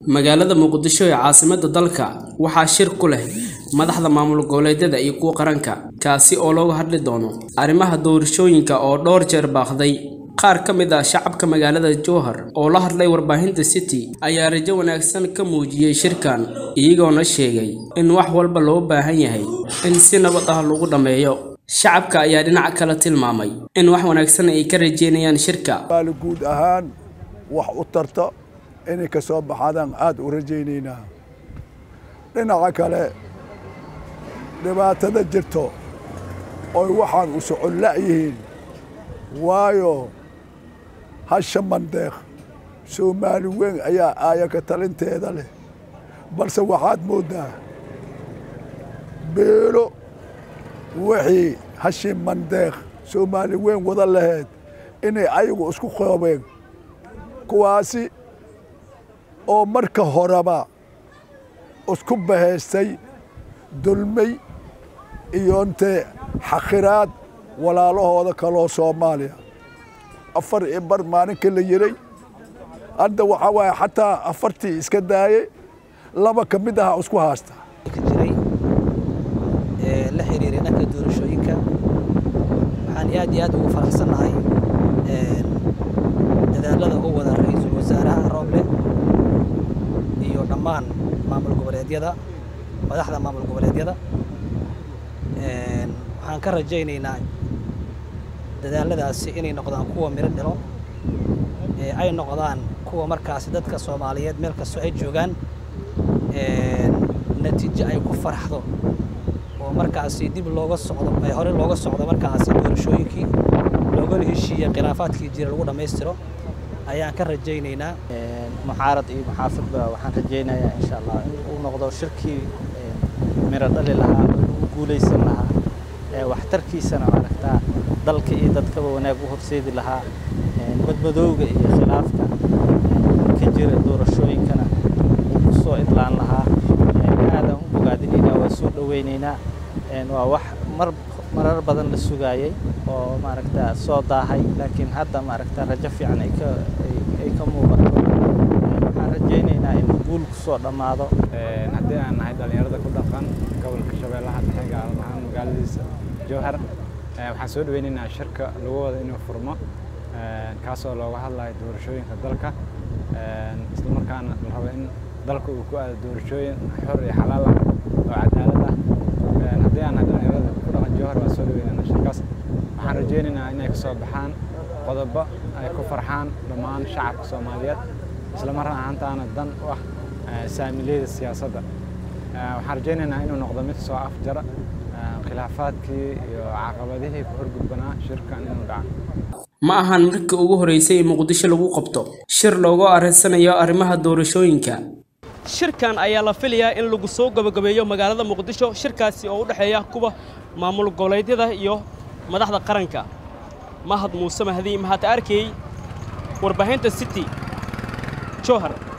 Magaalada Muqdisho ee caasimadda dalka waxaa shir ku leh madaxda maamul goboleedyada iyo kuwa qaranka, kaasi oo looga hadli doono arrimaha doorashooyinka oo dhowr jeer baaqday. Qaar ka mid ah shacabka magaalada Jowhar oo la hadlay warbaahinta City ayaa rajo wanaagsan ka muujiyay shirkan, iyagoona sheegay in wax walba loo baahan yahay in si nabad ah lagu dhammeeyo. Shacabka ayaa dhinaca kale tilmaamay in wax wanaagsan ay ka rajeynayaan shirka. maali guud ahaan wax u tarta inay ka soo baxadaan aad u rajaynaynaa dhinaca kale dhibaatada jirto oy waxaan u socon la'yihiin waayo hasha mandeeq soomaali weyn ayaa aaya ka talinteeda leh balse waxaad mooddaa beelo wixii hashii mandeeq soomaali weyn wada lahayd inay ayagu isku qoobeen kuwaasi oo marka horeba isku bahaystay dulmay iyo intee xakhiraad walaalahooda kaloo soomaaliya afar iyo bar maalinka la yiray hadda waxaa waaye xataa afartii iska daayey laba ka mid aha isku haasta ka jiray ee la xiriiray dhanka doorashooyinka waxaan aad iyo aad ugu faraxsannahay dadaalada uu wada ra-iisul wasaaraha rooble iyo dhammaan maamul goboleedyada madaxda maamul goboleedyada waxaan ka rajaynaynaa dadaaladaasi inay noqdaan kuwa miro dhalo ee ay noqdaan kuwa markaasi dadka soomaaliyeed meel kastoo ay joogaan natiijo ay ku faraxdo oo markaasi dib looga socdo ay hore looga socdo markaasi doorashooyinkii loogana heshiiyey khilaafaadkii jira lagu dhammaystiro ayaan ka rajaynaynaa muxaarad iyo muxaafadba waxaan rajaynayaa insha allah in uu noqdo shirkii miro dhali lahaa u guulaysan lahaa waxtarkiisana maaragtaa dalka iyo dadkaba wanaag u horseedi lahaa badmadowga iyo khilaafka ka jira doorashooyinkana uu ku soo idlaan lahaa aadaan u bogaadinaynaa waa soo dhowaynaynaa waa wax mar marar badan la sugaayey oo maaragta soo daahay laakiin hadda maaragta rajo fiican ay ka ay ka muuqato waxaan rajaynaynaa inuu guul ku soo dhammaado haddii aan nahay dhallinyarada ku dhaqan gobolka shabeellaha dhexe gaar ahaan magaaladiisa jowhar waxaan soo dhaweynaynaa shirka lagu wada inuu furmo kaasoo looga hadlayo doorashooyinka dalka isla markaana la rabo in dalka uu ku aado doorashooyin xor iyo xalaal ah oo cadaalad ah haddii aan nahay dhallinyarada ku dhaqan jowhar waan soo dhaweynaynaa shirkaas waxaan rajaynaynaa inay ka soo baxaan qodobo ay ku farxaan dhammaan shacabka soomaaliyeed isla mar ahaantaana dan u ah saamiliyada siyaasadda waxaan rajaynaynaa inuu noqdo mid soo afjara khilaafaadkii iyo caqabadihii ku horgudbanaa shirkan inuu dhaco ma ahan markii ugu horeysay ee muqdisho lagu qabto shir loogu areysanayo arrimaha doorashooyinka shirkan ayaa la filayaa in lagu soo gabagabeeyo magaalada muqdisho shirkaasi oo u dhexeeya kuwa maamul goboleedyada iyo madaxda qaranka mahad muuse mahdi mahad arkey warbaahinta city jowhar